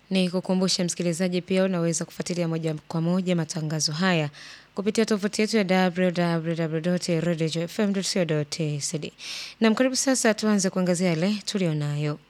Ni kukumbusha msikilizaji pia unaweza kufuatilia moja kwa moja matangazo haya kupitia tovuti yetu ya www.radiofm.co.tz. Na karibu sasa tuanze kuangazia yale tulionayo.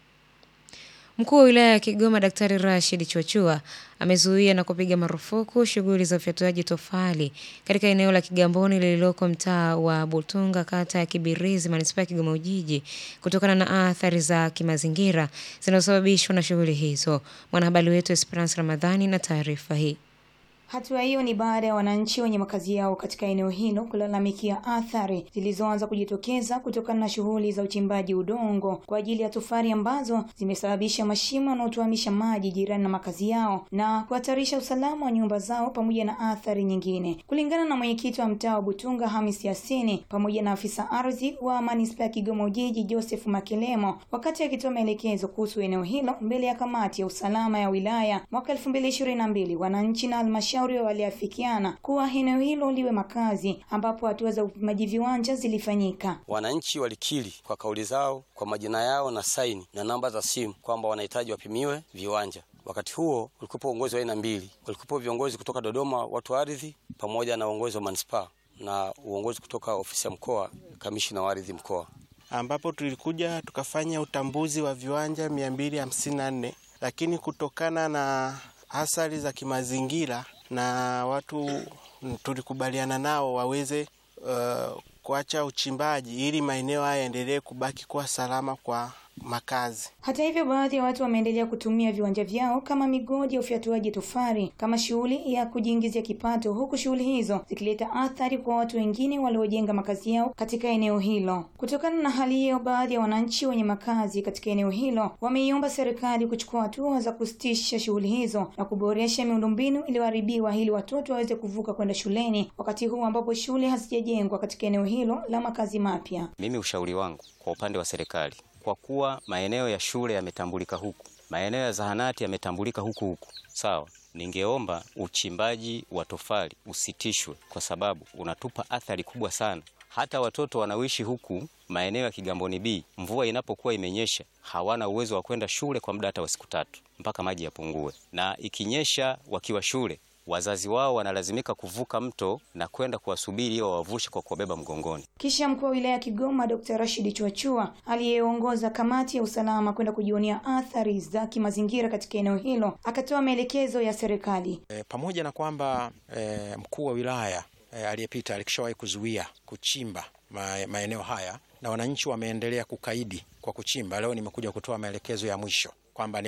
Mkuu wa wilaya ya Kigoma Daktari Rashid Chwachua amezuia na kupiga marufuku shughuli za ufyatuaji tofali katika eneo la Kigamboni lililoko mtaa wa Butunga kata ya Kibirizi manispaa ya Kigoma Ujiji kutokana na athari za kimazingira zinazosababishwa na shughuli hizo. Mwanahabari wetu Esperance Ramadhani na taarifa hii. Hatua hiyo ni baada ya wananchi wenye makazi yao katika eneo hilo kulalamikia athari zilizoanza kujitokeza kutokana na shughuli za uchimbaji udongo kwa ajili ya tofali ambazo zimesababisha mashimo yanayotuamisha maji jirani na makazi yao na kuhatarisha usalama wa nyumba zao pamoja na athari nyingine. Kulingana na mwenyekiti wa mtaa wa Butunga Hamis Yasini pamoja na afisa ardhi wa manispaa ya Kigoma Ujiji Joseph Makelemo, wakati akitoa maelekezo kuhusu eneo hilo mbele ya kamati ya usalama ya wilaya mwaka 2022 wananchi na halmashauri waliafikiana kuwa eneo hilo liwe makazi ambapo hatua za upimaji viwanja zilifanyika. Wananchi walikiri kwa kauli zao, kwa majina yao na saini na namba za simu kwamba wanahitaji wapimiwe viwanja. Wakati huo ulikuwepo uongozi wa aina mbili, walikuwepo viongozi kutoka Dodoma, watu wa ardhi, pamoja na uongozi wa manispaa na uongozi kutoka ofisi ya mkoa, kamishina wa ardhi mkoa, ambapo tulikuja tukafanya utambuzi wa viwanja mia mbili hamsini na nne lakini kutokana na athari za kimazingira na watu tulikubaliana nao waweze uh, kuacha uchimbaji ili maeneo haya yaendelee kubaki kuwa salama kwa makazi. Hata hivyo, baadhi ya watu wameendelea kutumia viwanja vyao kama migodi ya ufyatuaji tofali kama shughuli ya kujiingizia kipato, huku shughuli hizo zikileta athari kwa watu wengine waliojenga makazi yao katika eneo hilo. Kutokana na hali hiyo, baadhi ya wananchi wenye makazi katika eneo hilo wameiomba serikali kuchukua hatua za kusitisha shughuli hizo na kuboresha miundombinu iliyoharibiwa ili watoto waweze kuvuka kwenda shuleni, wakati huu ambapo shule hazijajengwa katika eneo hilo la makazi mapya. Mimi ushauri wangu kwa upande wa serikali kwa kuwa maeneo ya shule yametambulika huku, maeneo ya zahanati yametambulika huku huku, sawa. Ningeomba uchimbaji wa tofali usitishwe, kwa sababu unatupa athari kubwa sana. Hata watoto wanaoishi huku maeneo ya Kigamboni B, mvua inapokuwa imenyesha, hawana uwezo wa kwenda shule kwa muda hata wa siku tatu mpaka maji yapungue, na ikinyesha wakiwa shule wazazi wao wanalazimika kuvuka mto na kwenda kuwasubiri ili wawavushe kwa kuwabeba mgongoni. Kisha mkuu wa wilaya ya Kigoma Dr. Rashid Chwachua aliyeongoza kamati ya usalama kwenda kujionea athari za kimazingira katika eneo hilo akatoa maelekezo ya serikali. E, pamoja na kwamba e, mkuu wa wilaya e, aliyepita alikishawahi kuzuia kuchimba ma, maeneo haya na wananchi wameendelea kukaidi kwa kuchimba. Leo nimekuja kutoa maelekezo ya mwisho kwamba